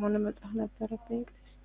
ከሆነ መጻፍ ነበረብኝ።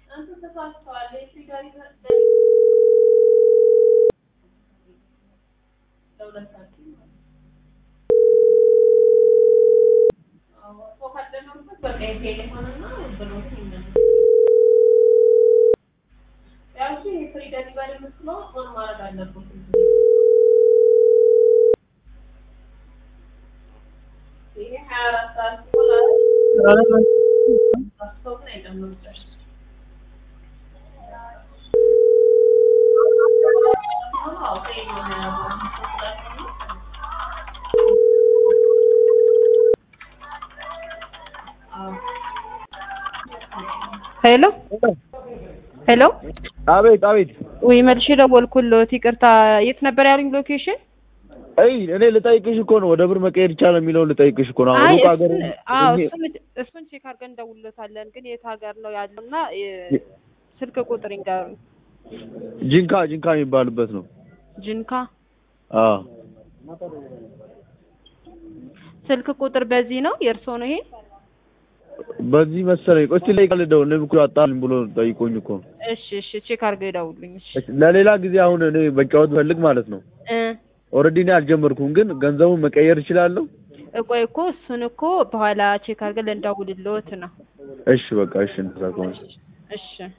ሄሎ ሄሎ አቤት አቤት። ወይ መልሼ ደወልኩልዎት። ይቅርታ የት ነበር ያሉኝ ሎኬሽን? አይ እኔ ልጠይቅሽ እኮ ነው ወደ ብር መቀየር ይቻላል የሚለውን ልጠይቅሽ እኮ ነው። አሁን አይ ሩቅ ሀገር እሱን አዎ እሱን እሱን ቼክ አድርገን እንደውልዎታለን። ግን የት ሀገር ነው ያለው እና የ- ስልክ ቁጥር ይንገሩኝ። ጂንካ ጂንካ የሚባልበት ነው። ጅንካ አዎ ስልክ ቁጥር በዚህ ነው የእርስዎ ነው ይሄ? በዚህ መሰለኝ። ቆይ እስኪ ልጠይቅ ልደውል። እኔም እኮ አጣልኝ ብሎ ጠይቆኝ እኮ ነው። እሺ እሺ ቼክ አድርገው ይደውሉኝ። እሺ እሺ፣ ለሌላ ጊዜ አሁን እኔ መጫወት ፈልግ ማለት ነው። እ ኦልሬዲ እኔ አልጀመርኩም፣ ግን ገንዘቡን መቀየር እችላለሁ። ቆይ እኮ እሱን እኮ በኋላ ቼክ አድርገን ልንደውልልዎት ነው። እሺ በቃ እሺ፣ እንደዛ ከሆነ እሺ